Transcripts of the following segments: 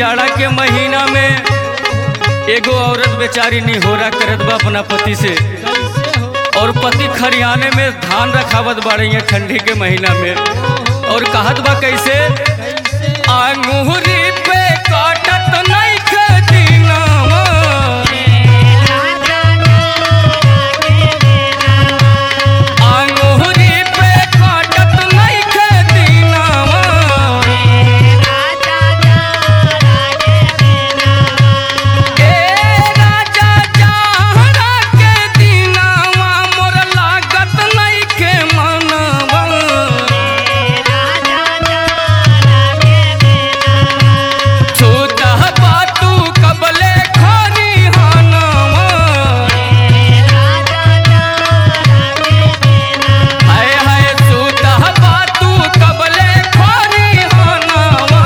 जाड़ा के महीना में एगो औरत बेचारी निहोरा करत बा अपना पति से और पति खरियाने में धान रखावत बाड़े यहाँ ठंडी के महीना में और कहत बा कैसे अंगूरी पे काटत नहीं खदीनावा अंगूरी पे काटत नहीं खदीनावा ए राजा जहरा के दीनावा मोर लागत नइखे मनवा छूतह बातू कबले खानी हानवा हाय हाय छूतह बातू कबले खानी हानवा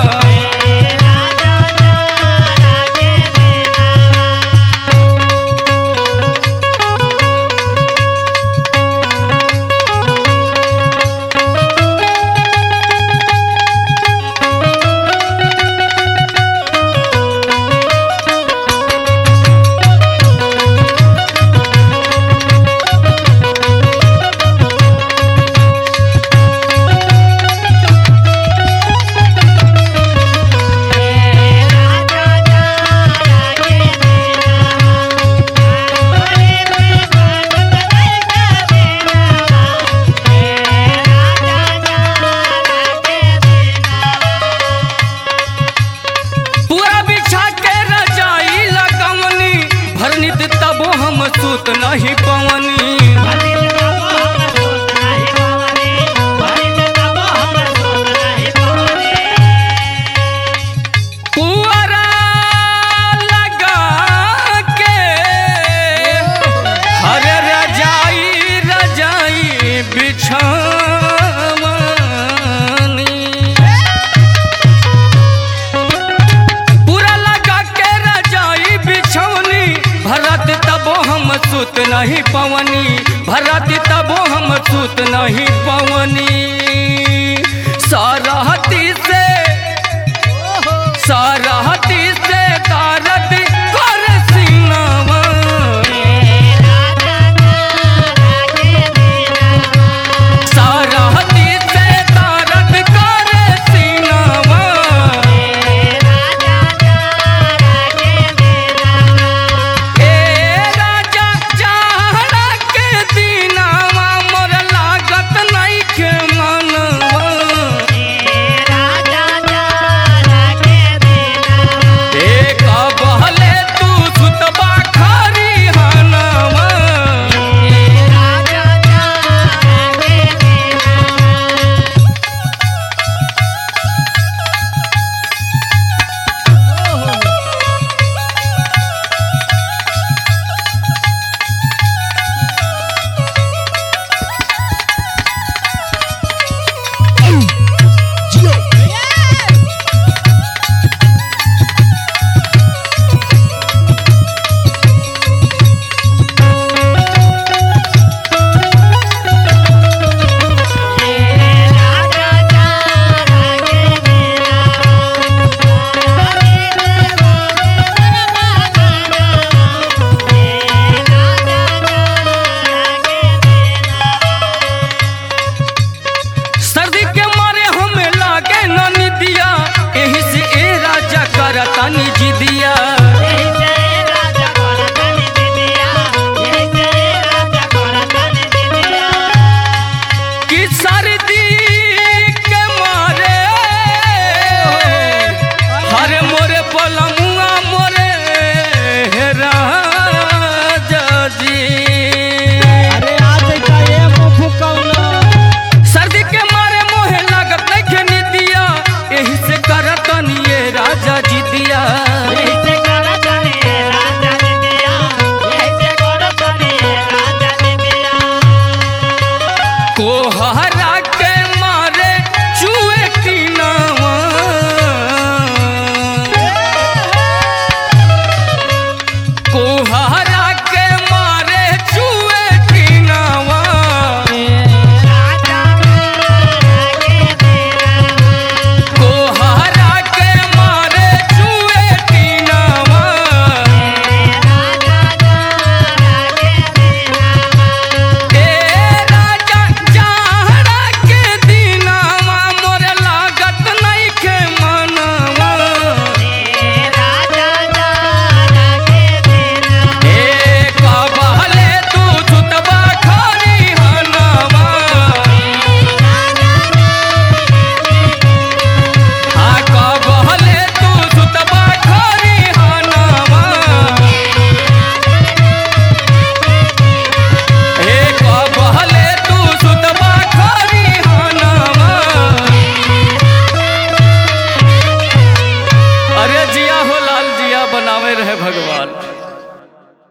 पूरा बिछा के रजाई लगवनी भरनित तबो हम सूत नहीं पवनी पुअरा लगा के हर रजाई रजाई बिछावनी पूरा लगा के रजाई बिछौनी भरत तबो हम सुत नहीं पवनी भरत तबो हम सुत नहीं पवनी